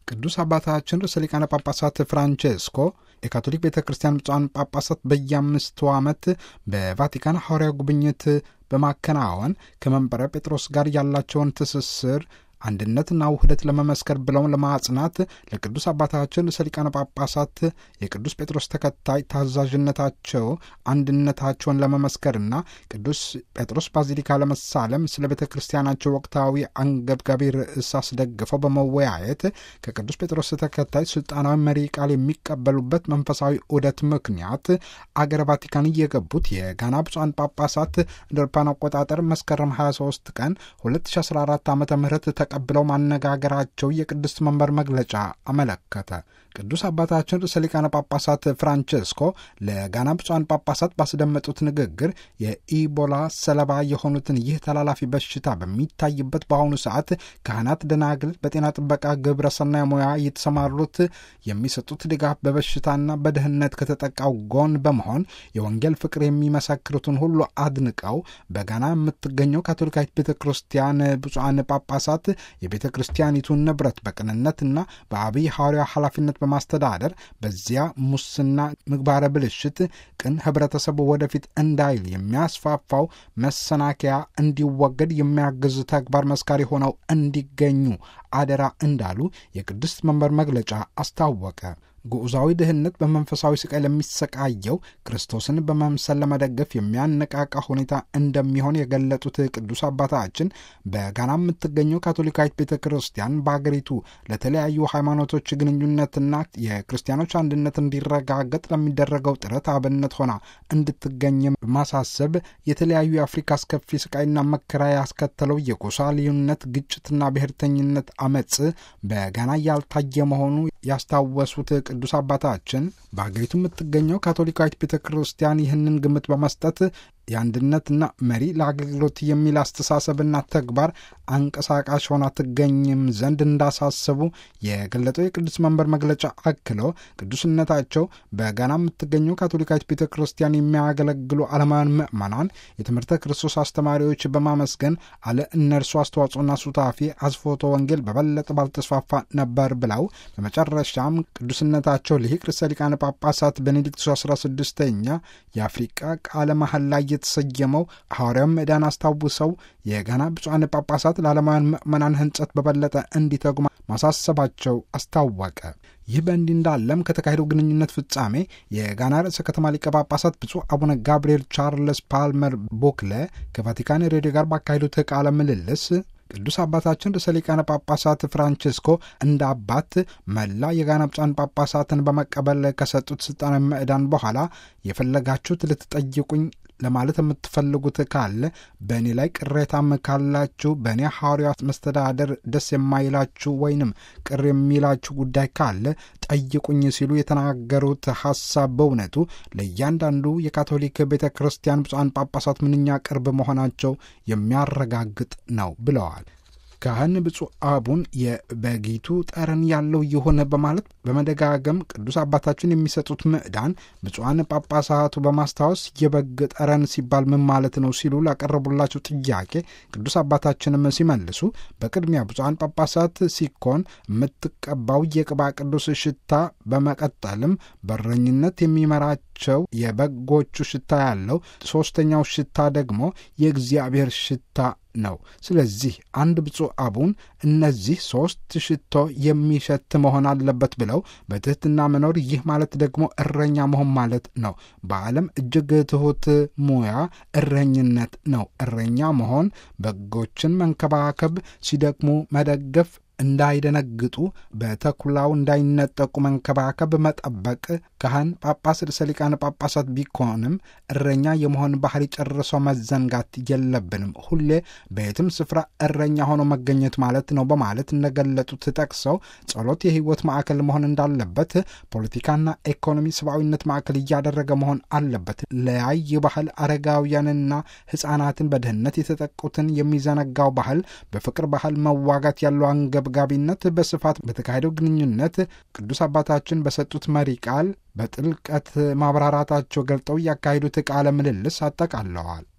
ቅዱስ አባታችን ርዕሰ ሊቃነ ጳጳሳት ፍራንቼስኮ የካቶሊክ ቤተ ክርስቲያን ብፁዓን ጳጳሳት በየአምስቱ ዓመት በቫቲካን ሐዋርያ ጉብኝት በማከናወን ከመንበረ ጴጥሮስ ጋር ያላቸውን ትስስር አንድነትና ውህደት ለመመስከር ብለው ለማጽናት ለቅዱስ አባታችን ርዕሰ ሊቃነ ጳጳሳት የቅዱስ ጴጥሮስ ተከታይ ታዛዥነታቸው አንድነታቸውን ለመመስከርና ቅዱስ ጴጥሮስ ባዚሊካ ለመሳለም ስለ ቤተ ክርስቲያናቸው ወቅታዊ አንገብጋቢ ርዕስ አስደግፈው በመወያየት ከቅዱስ ጴጥሮስ ተከታይ ስልጣናዊ መሪ ቃል የሚቀበሉበት መንፈሳዊ ዑደት ምክንያት አገረ ቫቲካን እየገቡት የጋና ብፁዓን ጳጳሳት እንደ አውሮፓውያን አቆጣጠር መስከረም 23 ቀን 2014 ዓ ም ተቀብለው ማነጋገራቸው የቅድስት መንበር መግለጫ አመለከተ። ቅዱስ አባታችን ርዕሰ ሊቃነ ጳጳሳት ፍራንቼስኮ ለጋና ብፁዓን ጳጳሳት ባስደመጡት ንግግር የኢቦላ ሰለባ የሆኑትን ይህ ተላላፊ በሽታ በሚታይበት በአሁኑ ሰዓት ካህናት፣ ደናግል በጤና ጥበቃ ግብረ ሰናይ ሙያ የተሰማሩት የሚሰጡት ድጋፍ በበሽታና በድህነት ከተጠቃው ጎን በመሆን የወንጌል ፍቅር የሚመሰክሩትን ሁሉ አድንቀው በጋና የምትገኘው ካቶሊካዊት ቤተ ክርስቲያን ብፁዓን ጳጳሳት የቤተ ክርስቲያኒቱን ንብረት በቅንነትና በአብይ ሐዋርያ ኃላፊነት በማስተዳደር በዚያ ሙስና፣ ምግባረ ብልሽት ቅን ህብረተሰቡ ወደፊት እንዳይል የሚያስፋፋው መሰናከያ እንዲወገድ የሚያግዝ ተግባር መስካሪ ሆነው እንዲገኙ አደራ እንዳሉ የቅድስት መንበር መግለጫ አስታወቀ። ጉዑዛዊ ድህነት በመንፈሳዊ ስቃይ ለሚሰቃየው ክርስቶስን በመምሰል ለመደገፍ የሚያነቃቃ ሁኔታ እንደሚሆን የገለጡት ቅዱስ አባታችን በጋና የምትገኘው ካቶሊካዊት ቤተ ክርስቲያን በአገሪቱ ለተለያዩ ሃይማኖቶች ግንኙነትና የክርስቲያኖች አንድነት እንዲረጋገጥ ለሚደረገው ጥረት አብነት ሆና እንድትገኝ በማሳሰብ የተለያዩ የአፍሪካ አስከፊ ስቃይና መከራ ያስከተለው የጎሳ ልዩነት፣ ግጭትና ብሔርተኝነት አመፅ በጋና ያልታየ መሆኑ ያስታወሱት ቅዱስ አባታችን በአገሪቱ የምትገኘው ካቶሊካዊት ቤተ ክርስቲያን ይህንን ግምት በመስጠት የአንድነትና መሪ ለአገልግሎት የሚል አስተሳሰብና ተግባር አንቀሳቃሽ ሆና ትገኝም ዘንድ እንዳሳሰቡ የገለጠው የቅዱስ መንበር መግለጫ አክሎ ቅዱስነታቸው በጋና የምትገኘው ካቶሊካዊት ቤተ ክርስቲያን የሚያገለግሉ ዓለማውያን ምዕመናን የትምህርተ ክርስቶስ አስተማሪዎች በማመስገን አለ እነርሱ አስተዋጽኦና ሱታፊ አስፎቶ ወንጌል በበለጠ ባልተስፋፋ ነበር ብለው በመጨረሻም ቅዱስነታቸው ሊቅ ርዕሰ ሊቃነ ጳጳሳት ቤኔዲክቱስ 16ኛ የአፍሪቃ ቃለ መሐላ ላይ የተሰየመው ሐዋርያው ምዕዳን አስታውሰው የጋና ብፁዓን ጳጳሳት ለዓለማውያን ምዕመናን ሕንጸት በበለጠ እንዲተጉ ማሳሰባቸው አስታወቀ። ይህ በእንዲህ እንዳለም ከተካሄደው ግንኙነት ፍጻሜ የጋና ርዕሰ ከተማ ሊቀ ጳጳሳት ብፁዕ አቡነ ጋብርኤል ቻርልስ ፓልመር ቦክለ ከቫቲካን ሬዲዮ ጋር ባካሄዱት ቃለ ምልልስ ቅዱስ አባታችን ርዕሰ ሊቃነ ጳጳሳት ፍራንቼስኮ እንደ አባት መላ የጋና ብፁዓን ጳጳሳትን በመቀበል ከሰጡት ስልጣናዊ ምዕዳን በኋላ የፈለጋችሁት ልትጠይቁኝ ለማለት የምትፈልጉት ካለ በእኔ ላይ ቅሬታም ካላችሁ በእኔ ሐዋርያ መስተዳደር ደስ የማይላችሁ ወይንም ቅር የሚላችሁ ጉዳይ ካለ ጠይቁኝ ሲሉ የተናገሩት ሐሳብ በእውነቱ ለእያንዳንዱ የካቶሊክ ቤተ ክርስቲያን ብፁዓን ጳጳሳት ምንኛ ቅርብ መሆናቸው የሚያረጋግጥ ነው ብለዋል። ካህን ብፁዕ አቡን የበጊቱ ጠረን ያለው የሆነ በማለት በመደጋገም ቅዱስ አባታችን የሚሰጡት ምዕዳን ብፁዓን ጳጳሳቱ በማስታወስ የበግ ጠረን ሲባል ምን ማለት ነው ሲሉ ላቀረቡላቸው ጥያቄ ቅዱስ አባታችንም ሲመልሱ በቅድሚያ ብፁዓን ጳጳሳት ሲኮን የምትቀባው የቅባ ቅዱስ ሽታ፣ በመቀጠልም በረኝነት የሚመራቸው የበጎቹ ሽታ ያለው፣ ሦስተኛው ሽታ ደግሞ የእግዚአብሔር ሽታ ነው። ስለዚህ አንድ ብፁዕ አቡን እነዚህ ሦስት ሽቶ የሚሸት መሆን አለበት ብለው በትሕትና መኖር፣ ይህ ማለት ደግሞ እረኛ መሆን ማለት ነው። በዓለም እጅግ ትሑት ሙያ እረኝነት ነው። እረኛ መሆን በጎችን መንከባከብ፣ ሲደክሙ መደገፍ እንዳይደነግጡ በተኩላው እንዳይነጠቁ መንከባከብ፣ መጠበቅ። ካህን ጳጳስ ርዕሰ ሊቃነ ጳጳሳት ቢኮንም እረኛ የመሆን ባህሪ ጨርሶ መዘንጋት የለብንም። ሁሌ በየትም ስፍራ እረኛ ሆኖ መገኘት ማለት ነው በማለት እንደገለጡት ጠቅሰው ጸሎት የሕይወት ማዕከል መሆን እንዳለበት፣ ፖለቲካና ኢኮኖሚ ሰብአዊነት ማዕከል እያደረገ መሆን አለበት። ለያይ ባህል አረጋውያንና ሕፃናትን በድህነት የተጠቁትን የሚዘነጋው ባህል በፍቅር ባህል መዋጋት ያለው አንገ ጋቢነት በስፋት በተካሄደው ግንኙነት ቅዱስ አባታችን በሰጡት መሪ ቃል በጥልቀት ማብራራታቸው ገልጠው ያካሄዱት ቃለ ምልልስ አጠቃለዋል።